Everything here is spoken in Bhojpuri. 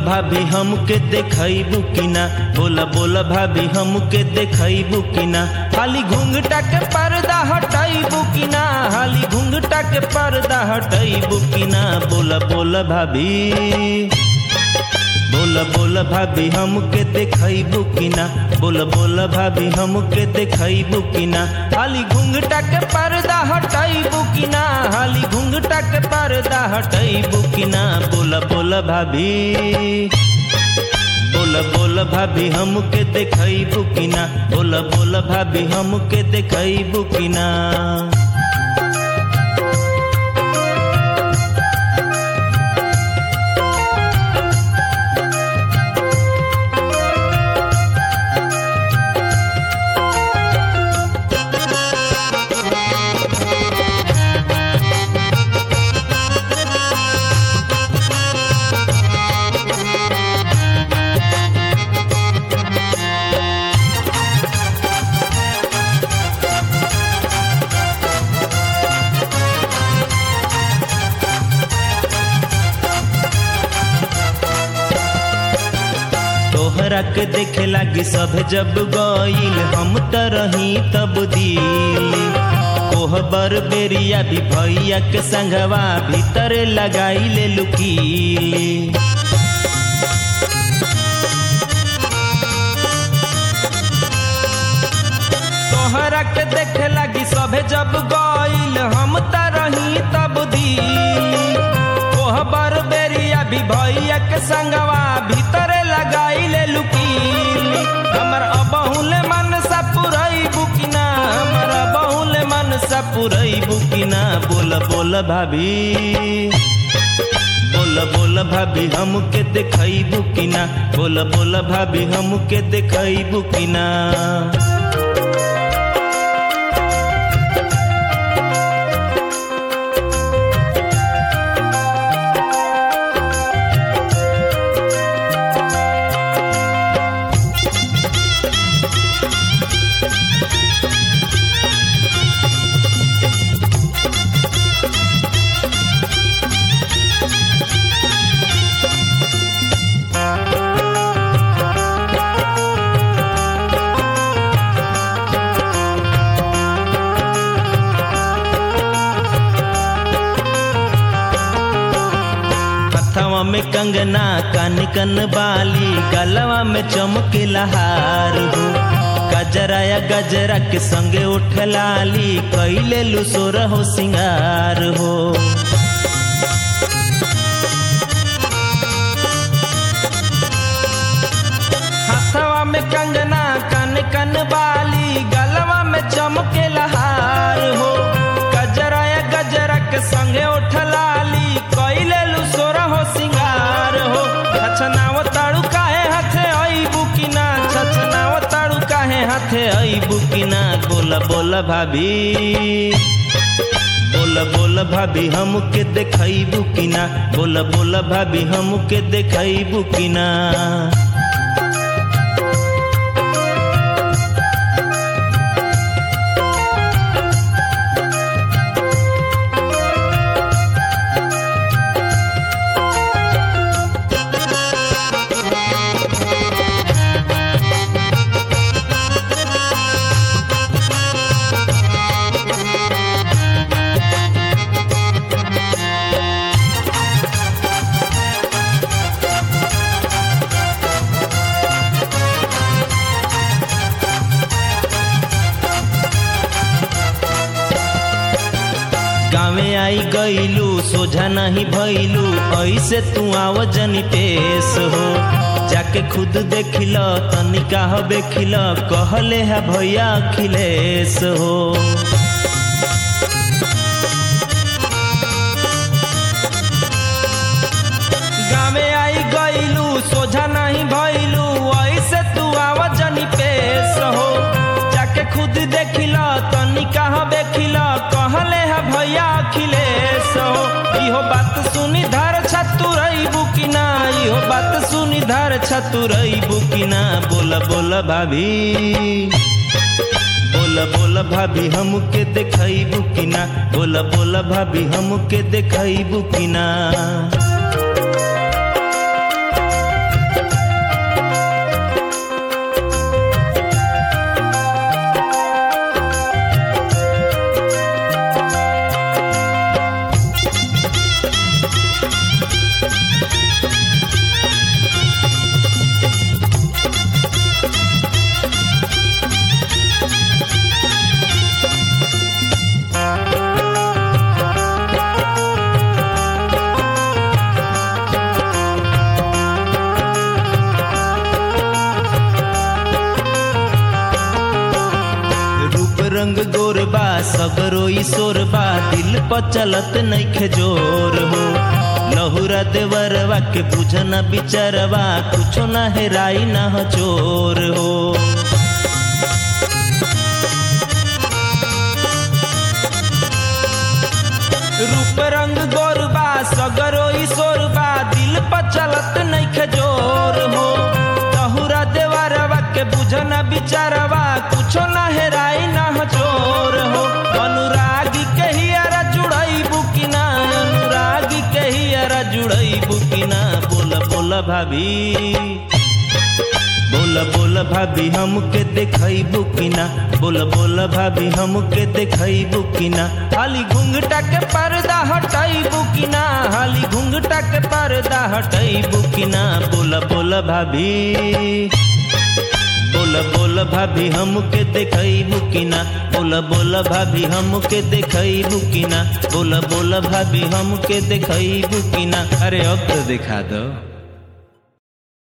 भाभी हमके देखैबू कि ना बोला बोला भाभी हमके देखैबू कि ना हाली घूंघटा के पर्दा हटाइबू कि ना हाली घूंघटा के पर्दा हटाइबू कि ना बोला बोला भाभी बोला बोला भाभी हमके देखैबू कि ना बोला बोला भाभी हमके देखैबू कि ना हाली घूंघटा के पर्दा हटाइबू कि ना हाली घूंघटा के पर्दा हटाइबू कि ना बोला बोला भाभी बोला बोला भाभी हमके देखैबू कि ना बोला बोला भाभी हमके देखैबू कि ना तोहरा के देखे लागी सब जब गईल हम त रही तब दिल कोहबर बेरिया भी भैया के संगवा भीतर लगाई ले लुकीली तोहरा के देखे लागी सभे जब गईल हम त रही तब दिली कोहबर बेरिया भी भैया के संगवा भीतर लगाई ले लुकीली हमर अबहुले मन सा पुरई बुकिना हमर अबहुले मन सा पुरई बुकिना बोल बोल भाभी बोल बोल भाभी हमके देखैबू कि ना बोल बोल भाभी हमके देखैबू कि ना हथवा में कंगना कान कन बाली गलवा में चमकेला हार हो गजरा या गजरा के संगे उठ लाली कैले लुसोर हो सिंगार हो हथवा में कंगना कान कन बाली गलवा में चमकेला हार हो गजरा या गजरा के संगे उठ लाली कैले लुसोर हो सिंगार हो छछनाव ताड़ू काहे हाथे आई बुकिना छछनाव ताड़ू काहे हाथे आई बुकिना बोला बोला भाभी बोला बोला भाभी हमके देखैबू कि ना बोला बोला भाभी हमके देखैबू कि ना गाँवे आई गईलू सोझा नहीं भइलू ऐसे तू आव जनी पेश हो जाके खुद देखिल तनिका हो बेखिल कहले है भैया अखिलेश हो गाँवे आई गईलू सोझा नहीं भइलू ऐसे तू आव जनी पेश हो जाके खुद देखिल तनिका हो बेखिल कहले है भैया अखिलेश हो इहो बात सुनी धर छतुरई बुकिना इहो बात सुनी धर छतुरई बुकिना बोला बोला भाभी बोला बोला भाभी हमके देखैबू कि ना बोला बोला भाभी हमके देखैबू कि ना रंग गोरबा सगरो ईश्वरबा दिल पर चलत नइखे जोर हो लहुरा देवरवा के बुझन बिचरवा कुछो न हेराई न चोर हो रूप रंग गोरबा सगरो ईश्वरबा दिल पर चलत नइखे जोर हो लहुरा देवरवा के बुझन बिचरवा कुछो न हेराई न चोर हो अनुरागी के हियरा जुड़ई बुकिना अनुरागी के हियरा जुड़ई बुकिना बोल बोल भाभी बोल बोल भाभी हमके देखई बुकिना बोल बोल भाभी हमके देखई बुकिना हाली घुंघटा के पर्दा हटाई बुकिना हाली घुंघटा के पर्दा हटाई बुकिना बोल बोल भाभी बोल बोल भाभी हमके देखई बुकिना बोल बोल भाभी हमके देखई बुकिना बोल बोल भाभी हमके देखई बुकिना अरे अब तो दिखा दो